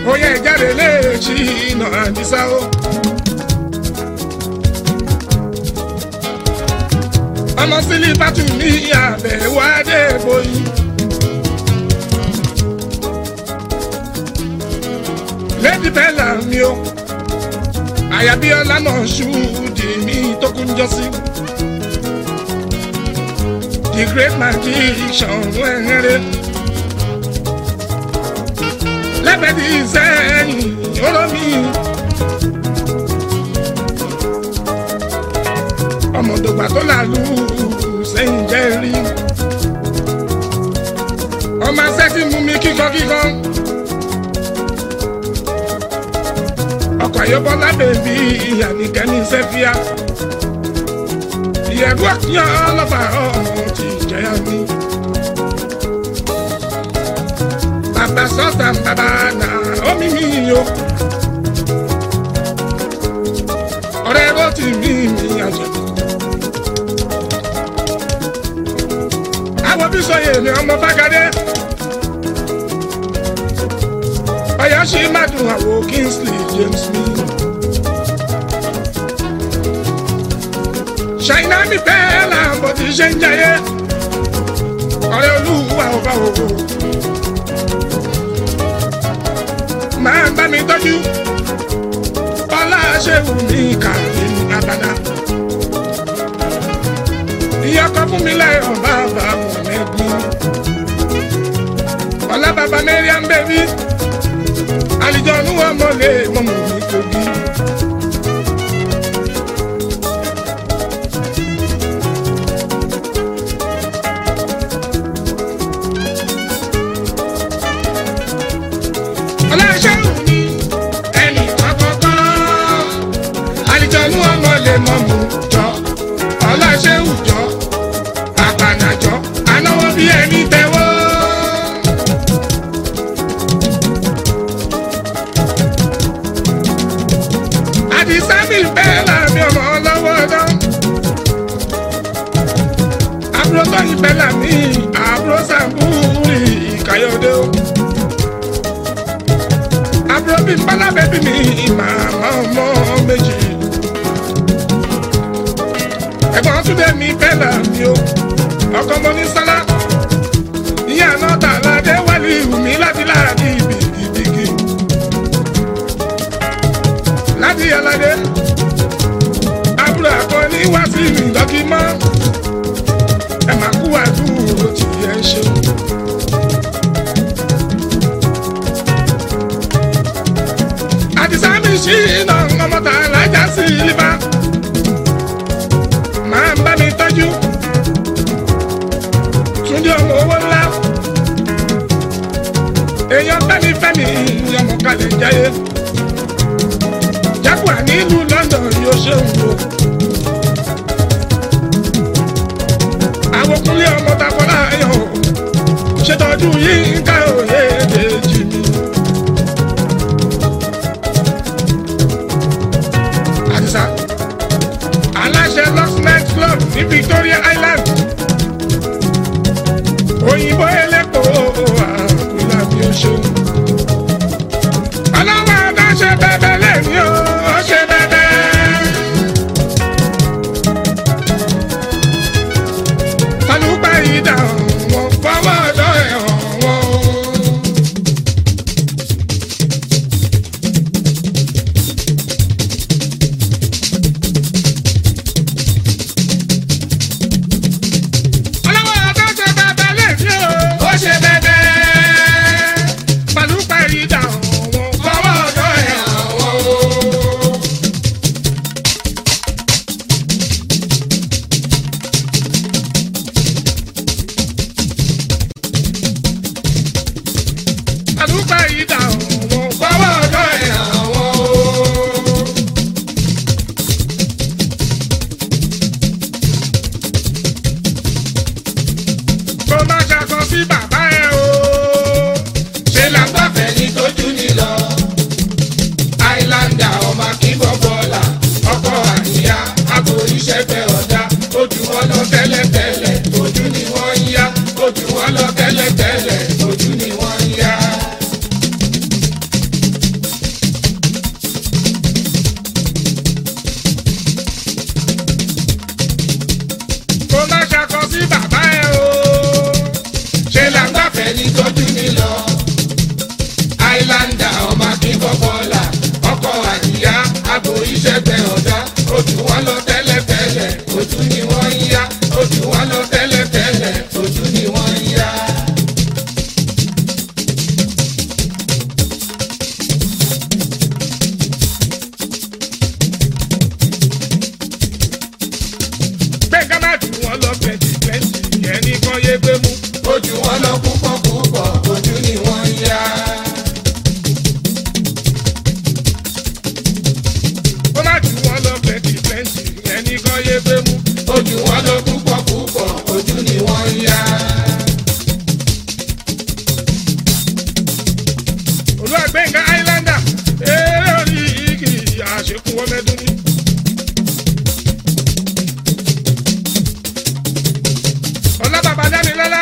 oyè jáde léèjì iná àdìsá o. ọmọ sílífàtù ní àbẹ̀wò adébóyí. lady bella mi o àyàbí ọlámọ ṣùdì mi tó kún jọ sí. the great magician wẹ́rẹ́. lẹ́bẹ̀ẹ́dì sẹ́yìn olómi. ọmọdògbà tó làlú sẹ́yìn jẹ́ rí. ọmọ sẹ́tì mú mi kíkọ́ kíkọ́. ọkọ̀ ayọ́bọ́lá bèbí ìyànìkẹ́ni sẹ́fíà. ìyẹ̀rú ọ̀kíyàn ọlọ́fà ọ̀hún ti jẹ́yà mi. bàbá sọ́tà bàbá nà omi mi o. ọ̀rẹ́ bó ti mí mi àjẹ́. àwọn bí sọ yèmí ọmọ bágadé. ọ̀yá ṣì má dùn àwọ̀ kingsley james mi. ṣàìná mi bẹ́ẹ̀ là ń bọ̀ tí ṣe ń jayé. ọ̀rẹ́ olúwa ọba òwò. máa ń bá mi tọ́jú. bọ́lá ṣe wù mí kàrí abada. ìyá kan fún mi lẹ́yìn bàbá mọ̀lẹ́bí. ọ̀la bàbá mariam bẹ́bí. àlìjọ ní wọn mọ̀lẹ́ mọ̀mọ́ mi kogi. ọlọ́ṣẹ́ wù mí ẹnì kọ́kọ́kọ́. àlìjọ ní wọn mọ̀lẹ́ mọ̀mọ́ jọ. ọlọ́ṣẹ́ wù jọ àpànàjọ anáwó bí ẹni tẹwọ́. àdìsá mi bẹ́ẹ̀ láàmì ọmọ ọlọ́wọ́ dán. àbúrò tó yí bẹ́ẹ̀ láàmì àbúrò sàbúrì ìkàyọ̀dé o. àbúrò bíi pálábẹ́ bí mi màmá ọmọ méjì. ẹ̀gbọ́n túnbẹ̀ mi bẹ́ẹ̀ láàmì o ọkọ mo ní sálá ìyá náà tà ládé wálé ìwùmí láti láàdí ìbìkìbìkì láti aládé àbúrò àkọni wá sí ìrìndọ́kí mọ́ ẹ máa kú àdúró tí ẹ ṣe. àdìsá mi ṣí iná ọmọ tà lájà sí ilé máa ń bá mi tọ́jú túndé ọmọ owó ńlá èèyàn fẹ́mi fẹ́mi ọmọ kalẹ̀ jáyé jáguar nílùú london yóò ṣe ń wo àwòkúnlé ọmọ takọlá ayọ̀ ṣètọ́jú yìí ká òye èjì mi. àdìsá aláṣẹ luxnet club ní victoria island òyìnbó elépo àkùlà bí ó ṣe. ọlọ́wọ́ ọ̀dọ́ ṣe bẹ́bẹ́ lẹ́ni o ó ṣe bẹ́bẹ́. tọ́lùpá yìí dà wọ́n fọwọ́ ọ̀dọ́ ẹ̀ hàn wọ́n. ọlọ́wọ́ ọ̀dọ́ ṣe bẹ́bẹ́ lẹ́ni o ó ṣe bẹ́bẹ́. tọ́lùpá yìí dà wọ́n fọwọ́ ọ̀dọ́ ẹ̀ hàn wọ́n. àdúgbò yìí dà wọ́n fọwọ́ ọ̀dọ́ ẹ̀ hàn wọ́n. kó má ṣàkọ sí bàbá ẹ o. ṣe là ń gbàfẹ́ ní tójú ní lọ. àìláńdà ọmọ akínbọ̀ bọ́ọ̀là ọkọ̀ àníyá aboríṣẹ́fẹ́ ọ̀dà ojú wọn lọ tẹ́lẹ̀tẹ́lẹ̀ ojú ni wọ́n ń yá ojú wọn lọ tẹ́lẹ̀tẹ́lẹ̀ ojú ni wọ́n ń yá. àbò ìṣẹ́gbẹ́ ọ̀dá ojú wọn lọ tẹ́lẹ̀tẹ́lẹ̀ ojú ni wọ́n ń yá ojú wọn lọ tẹ́lẹ̀tẹ́lẹ̀ ojú ni wọ́n ń yá. gbẹ̀ngàn má jù wọ́n lọ plenty plenty yẹn ní kan yé gbé mú. ojú wọn lọ púpọ̀ púpọ̀ ojú ni wọ́n ń yá. ó má jù wọ́n lọ plenty plenty yẹn ní kan yé gbé mú. ojú wọn lọ púpọ̀ púpọ̀ ojú ni wọ́n ń yá. olúwa gbẹ̀ngàn islander eré orí igi àṣekún wọn mẹ́dún ní. ọlá bàbá dání lọ́lá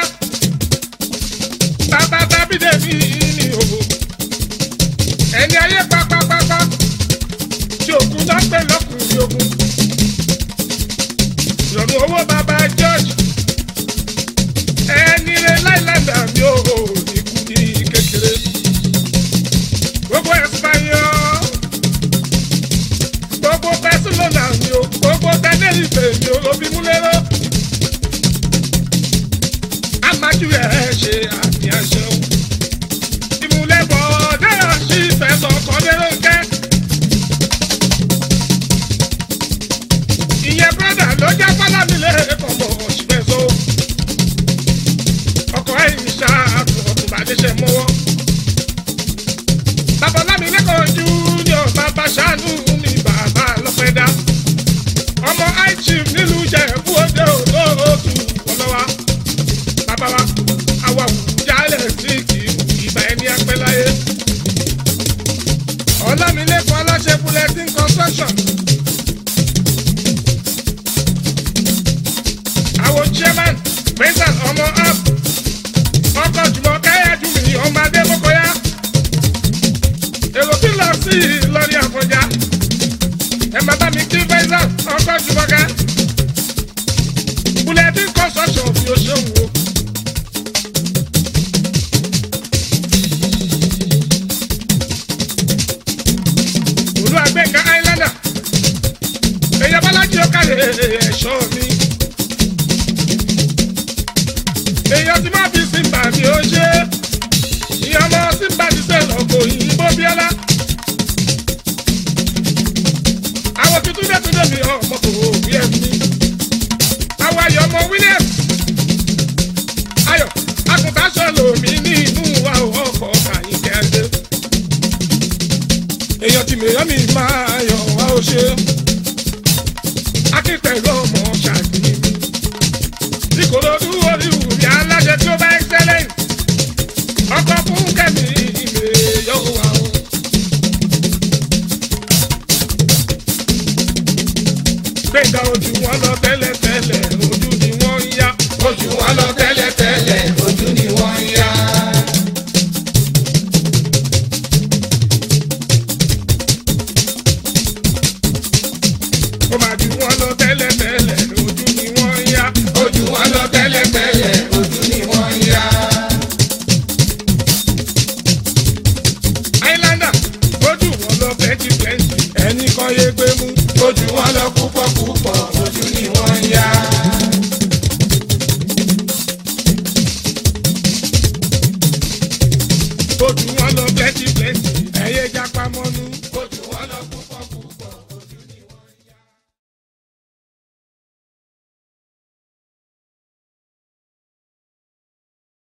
bàbá tábìdé mi ní òwò ẹni ayé pápápápá tí òkun náà pè lọ́kùnrin ogun ìrọ̀rùn owó bàbá george ẹni rẹ láìláńdà mi ò ikú ní kékeré gbogbo ẹ̀sìpáyọ̀ gbogbo barcelona mi ò gbogbo tenerife mi ò lóbi múlẹ́rọ́ amájú ẹ̀ ṣe àmì ẹ̀ṣẹ̀ o ìmúlẹ̀bọ̀ dára sí ìfẹ́ lọ́kọ́ léròǹkẹ́ ìyẹn brọ́dà ló jẹ́ fálámìlẹ̀ kọ̀mọ̀ òṣìbẹ̀ so ọkọ̀ ẹ̀yìn ṣáà ọ̀tún bàdéṣẹ̀ mọ́wọ́ babalámi lẹ́kọ̀ọ́ júnior bàbá ṣàánú mi bàbá lọ́pẹ́dá ọmọ ichief nílùú jẹ̀bú òde òdòdó ọlọ́wà bàbá wa àwa jálẹ̀ sí ìgbà ẹni apẹ́láyé ọlámilẹ́kọ̀ọ́ aláṣẹ bulletin construction àwọn chairman president ọmọ app ọkọ̀ jùmọ̀ káyájú mi ọmọ adébókọ́yá èrò tí lọ sí ìlọrin àfọjá ẹ má bá mi kí faisal ọkọ jùmọ̀ká bulletin construction fi o ṣeun o. olùwàgbẹ̀ngà islander èyàn bọ́lájí ó kàlẹ̀ ẹ̀ṣọ́ mi. èyàn tí má fi simba mi ó ṣe ìyá ọmọ simba ti sẹ́ lọ́kọ̀ òyìnbó bíọ́lá. àwọn tuntun dé tún débi ọmọ kò wí ẹ̀ mi. àwọn ayọ̀ ọmọ william ayọ̀ àgùntàn sọ lòmí ní inú wa ọkọ̀ kàyínkẹ́ dé. èèyàn tí mèèyàn mi máa yọ̀ wá ó ṣe. akíntẹ̀lú ọmọ ṣàdí mi. ìkòròdú orí wùmí aláṣẹ tí ó bá excellent. ọkọ̀ fún kẹ́mi ìmè yọ̀ wá o. gbẹ̀ngà ojú wọn lọ tẹ́lẹ̀tẹ́lẹ̀ ojú ni wọ́n ń yá. ojú wọn lọ tẹ́lẹ̀tẹ́lẹ̀ ojú ni wọ́n ń yá. ó máa ju wọn lọ tẹ́lẹ̀tẹ́lẹ̀ ojú ni wọ́n ń yá. ojú wọn lọ tẹ́lẹ̀tẹ́lẹ̀ ojú ni wọ́n ń yá. islander ojú wọn lọ plenty plenty ẹnì kan yé gbé mú. ojú wọn lọ púpọ̀ púpọ̀ ojú ni wọ́n ń yá. ojú wọn lọ plenty plenty